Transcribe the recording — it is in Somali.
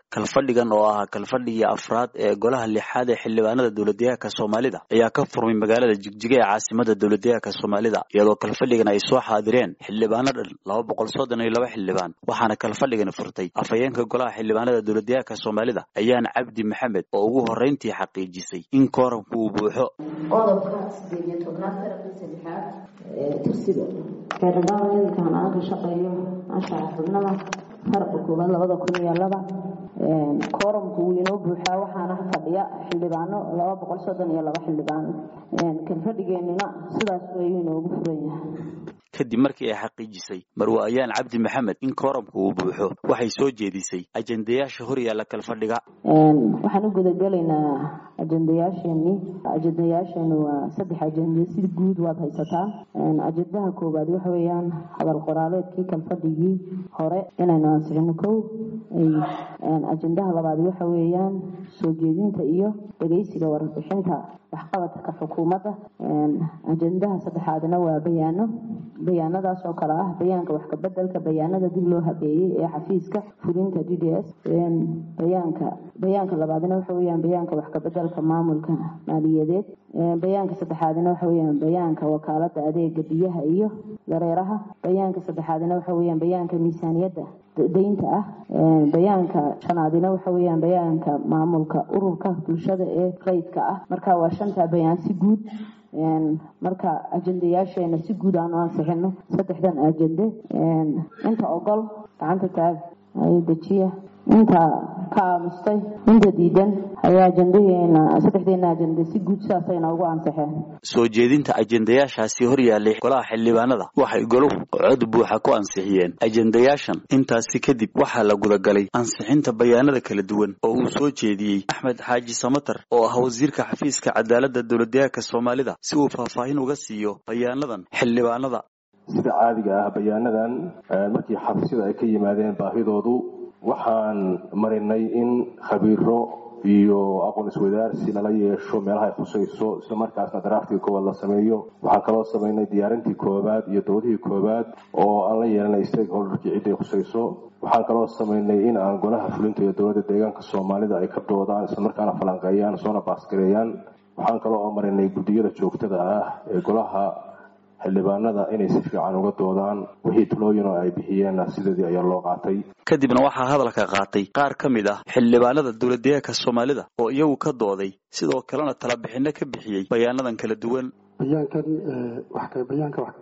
kalfadhigan oo ahaa kalfadhigii afraad ee golaha lixaad ee xildhibaanada dowladdeegaanka soomaalida ayaa ka furmay magaalada jigjiga ee caasimada dowladdeegaanka soomaalida iyadoo kalfadhigan ay soo xaadireen xildhibaano dhan laba boqol soddon iyo laba xildhibaan waxaana kalfadhigan furtay afhayeenka golaha xildhibaanada dowladdeegaanka soomaalida ayaan cabdi maxamed oo ugu horreyntii xaqiijisay in kooramku uu buuxo qodobka sideed iyo tobnaad qarabka saddexaad ee tirsiga xeerdhaawakan aan ka shaqeeyo anshaxa xubnada farqa koowaad labada kun iyo laba kooramku wuu inoo buuxaa waxaana fadhiya xildhibaano laba boqol soddon iyo laba xildhibaan kalfadhigeenuna sidaas ayuu inoogu furan yahay kadib markii ay xaqiijisay marwe ayaan cabdi maxamed in kooramku uu buuxo waxay soo jeedisay ajendayaasha hor yaalla kalfadhiga waxaan u gudagelaynaa ajendayaasheenii ajendayaasheenu waa saddex ajende si guud waad haysataa ajendaha koowaad waxa weeyaan hadal qoraaleedkii kalfadhigii hore inaynu ansixino kow ajendaha labaad waxa weeyaan soo jeedinta iyo dhegeysiga warbixinta waxqabadka xukuumadda ajendaha saddexaadna waa bayaano bayaanadaas oo kale ah bayaanka wax kabedelka bayaanada dib loo habeeyey ee xafiiska fulinta d d s bayaanka bayaanka labaadna waxa weyaan bayaanka wax kabedelka maamulka maaliyadeed bayaanka saddexaadna waxa weyaan bayaanka wakaalada adeega biyaha iyo dareeraha bayaanka saddexaadna waxa weyaan bayaanka miisaaniyadda daynta ah bayaanka shanaadina waxa weyaan bayaanka maamulka ururka bulshada ee rayidka ah marka waa shantaa bayaan si guud marka ajendayaasheena si guud aanu ansixino saddexdan ajende inta ogol gacanta taag ayo dejiya inta ka aamustay inta diidan ayaa ajendaheena saddexdeena ajende si guud sidaasayna ugu ansixeen soo jeedinta ajendayaashaasi hor yaallay golaha xildhibaanada waxay goluhu cod buuxa ku ansixiyeen ajendayaashan intaasi kadib waxaa la gudagalay ansixinta bayaanada kala duwan oo uu soo jeediyey axmed xaaji samatar oo ah wasiirka xafiiska cadaaladda dowladdeegaanka soomaalida si uu faahfaahin uga siiyo bayaanadan xildhibaanada sida caadiga ah bayaanadan markii xafiisyada ay ka yimaadeen baahidoodu waxaan marinay in khabiiro iyo aqoon iswadaarsi lala yeesho meelaha ay khusayso isla markaasna daraaftiga koowaad la sameeyo waxaan kaloo samaynay diyaarintii koowaad iyo doodihii koowaad oo aan la yeelanay stakeholderkii cidday khusayso waxaan kaloo samaynay in aan golaha fulinta iyo dowladda deegaanka soomaalida ay ka doodaan isla markaana falanqeeyaan soona baasgareeyaan waxaan kaloo oo marinay guddiyada joogtada ah ee golaha xildhibaanada inay si fiican uga doodaan wixii talooyin oo ay bixiyeenna sideedii ayaa loo qaatay kadibna waxaa hadalka qaatay qaar ka mid ah xildhibaanada dowladdeegaanka soomaalida oo iyagu ka dooday sidoo kalena tala bixinno ka bixiyey bayaanadan kala duwan bayaankan